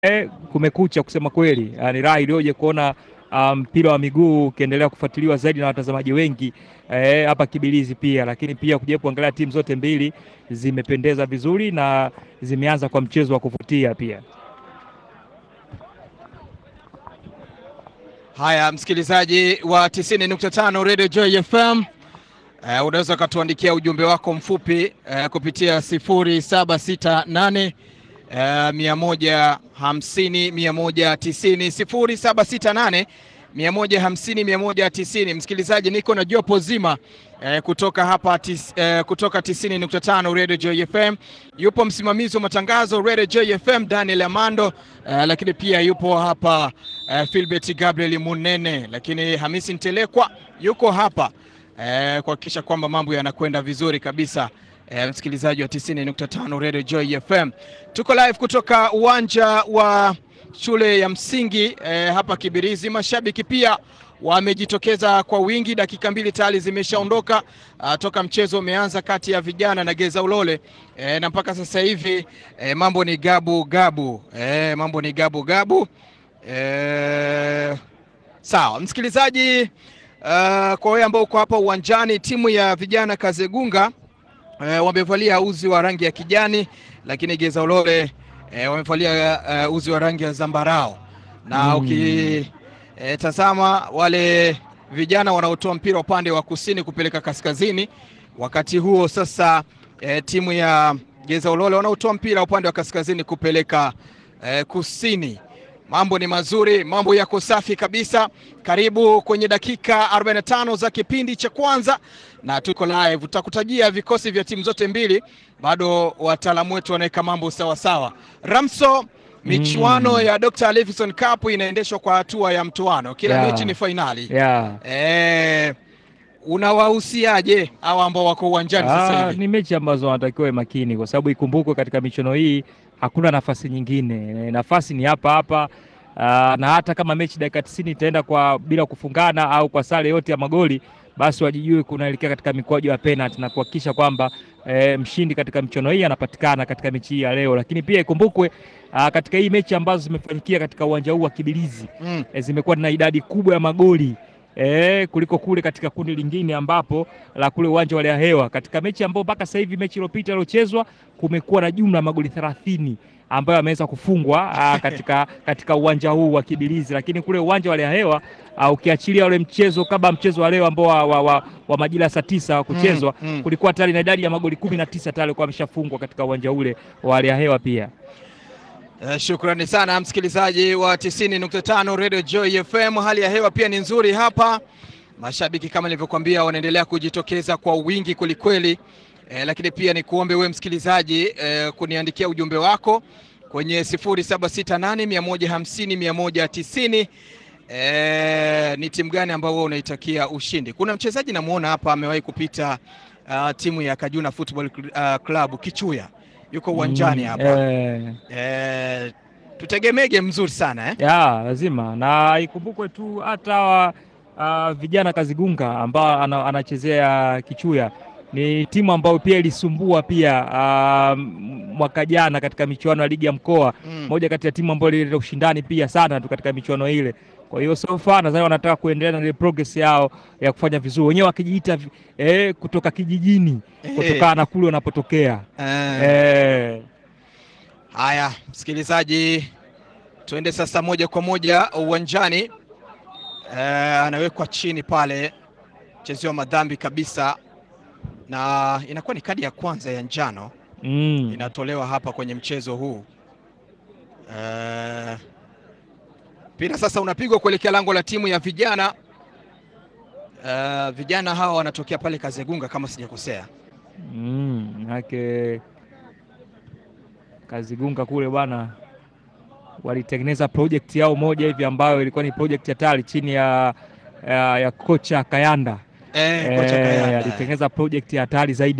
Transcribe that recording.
Eh, kumekucha kusema kweli. Ah, ni raha iliyoje kuona mpira um, wa miguu ukiendelea kufuatiliwa zaidi na watazamaji wengi hapa eh, Kibilizi pia, lakini pia kuja kuangalia timu zote mbili zimependeza vizuri na zimeanza kwa mchezo wa kuvutia pia. Haya, msikilizaji wa 90.5 Radio Joy FM, uh, unaweza ukatuandikia ujumbe wako mfupi uh, kupitia 0768 Uh, mia moja hamsini mia moja tisini sifuri saba sita nane mia moja hamsini mia moja tisini. Msikilizaji, niko na jopo zima uh, kutoka hapa tis, uh, kutoka tisini nukta tano Radio Joy FM. Yupo msimamizi wa matangazo Radio Joy FM Daniel Amando, uh, lakini pia yupo hapa uh, Philbert Gabriel Munene, lakini Hamisi Ntelekwa yuko hapa uh, kuhakikisha kwamba mambo yanakwenda vizuri kabisa. E, msikilizaji wa 90.5 Radio Joy FM, tuko live kutoka uwanja wa shule ya msingi e, hapa Kibirizi. Mashabiki pia wamejitokeza kwa wingi, dakika mbili tayari zimeshaondoka toka mchezo umeanza kati ya vijana na Geza Ulole e, na mpaka sasa hivi e, mambo ni gabu gabu e, mambo ni gabu gabu e, sawa msikilizaji. Uh, kwa wewe ambao uko hapa uwanjani, timu ya vijana Kazegunga Uh, wamevalia uzi wa rangi ya kijani lakini Geza Ulole uh, wamevalia uh, uzi wa rangi ya zambarao na mm. Ukitazama uh, wale vijana wanaotoa mpira upande wa kusini kupeleka kaskazini, wakati huo sasa uh, timu ya Geza Ulole wanaotoa mpira upande wa kaskazini kupeleka uh, kusini. Mambo ni mazuri, mambo yako safi kabisa. Karibu kwenye dakika 45 za kipindi cha kwanza na tuko live. Tutakutajia vikosi vya timu zote mbili, bado wataalamu wetu wanaweka mambo sawa sawa. Ramso, michuano mm. ya Dr. Livingstone Cup inaendeshwa kwa hatua ya mtoano, kila Yeah. mechi ni fainali Yeah. eh, unawahusiaje hawa ambao wako uwanjani sasa Ah, hivi? ni mechi ambazo wanatakiwa makini kwa sababu ikumbukwe katika michuano hii hakuna nafasi nyingine, E, nafasi ni hapa hapa. Ah, na hata kama mechi dakika 90 itaenda kwa bila kufungana au kwa sare yote ya magoli, basi wajijue kunaelekea katika mikwaju ya penalty na kuhakikisha kwamba e, mshindi katika michuano hii anapatikana katika mechi hii ya leo. Lakini pia ikumbukwe ah, katika hii mechi ambazo zimefanyikia katika uwanja huu wa Kibilizi Mm. e, zimekuwa na idadi kubwa ya magoli e, kuliko kule katika kundi lingine ambapo la kule uwanja wa Hewa. Katika mechi ambayo mpaka sasa hivi mechi iliyopita iliyochezwa kumekuwa na jumla ya magoli 30 ambayo ameweza kufungwa aa, katika, katika uwanja huu wa Kibilizi, lakini kule uwanja wa Hewa aa, ukiachilia ule mchezo kama mchezo wa leo ambao wa, wa, wa, wa majira saa tisa wa kuchezwa Mm, mm. kulikuwa tayari na idadi ya magoli kumi na tisa tayari kwa ameshafungwa katika uwanja ule wa Hewa pia. Eh, shukrani sana msikilizaji wa 90.5 Radio Joy FM. Hali ya hewa pia ni nzuri hapa, mashabiki kama nilivyokuambia wanaendelea kujitokeza kwa wingi kwelikweli. Eh, lakini pia ni kuombe wewe msikilizaji eh, kuniandikia ujumbe wako kwenye 0768 150 190. Eh, ni timu gani ambayo wewe unaitakia ushindi? Kuna mchezaji namuona hapa amewahi kupita ah, timu ya Kajuna Football Cl- ah, Club Kichuya, yuko uwanjani Mm, hapa eh, Eh, tutegemege mzuri sana eh? ya lazima na ikumbukwe tu hata wa, uh, vijana Kazigunga ambao ana, anachezea Kichuya ni timu ambayo pia ilisumbua pia uh, mwaka jana katika michuano ya ligi ya mkoa Mm. moja kati ya timu ambayo ilileta ushindani pia sana tu katika michuano ile. Kwa hiyo so far nadhani wanataka kuendelea na ile progress yao ya kufanya vizuri, wenyewe wakijiita vi- eh, kutoka kijijini kutokana na kule wanapotokea Eh, eh, Haya, msikilizaji, tuende sasa moja kwa moja uwanjani. Eh, anawekwa chini pale, mchezewa madhambi kabisa, na inakuwa ni kadi ya kwanza ya njano mm. inatolewa hapa kwenye mchezo huu. Eh, mpira sasa unapigwa kuelekea lango la timu ya vijana. Eh, vijana hawa wanatokea pale Kazegunga kama sijakosea. Mm, yake Kazigunga kule bwana, walitengeneza project yao moja hivi ambayo ilikuwa ni project hatari chini ya, ya, ya kocha Kayanda. Eh, kocha Eh, Kayanda. alitengeneza project ya hatari zaidi.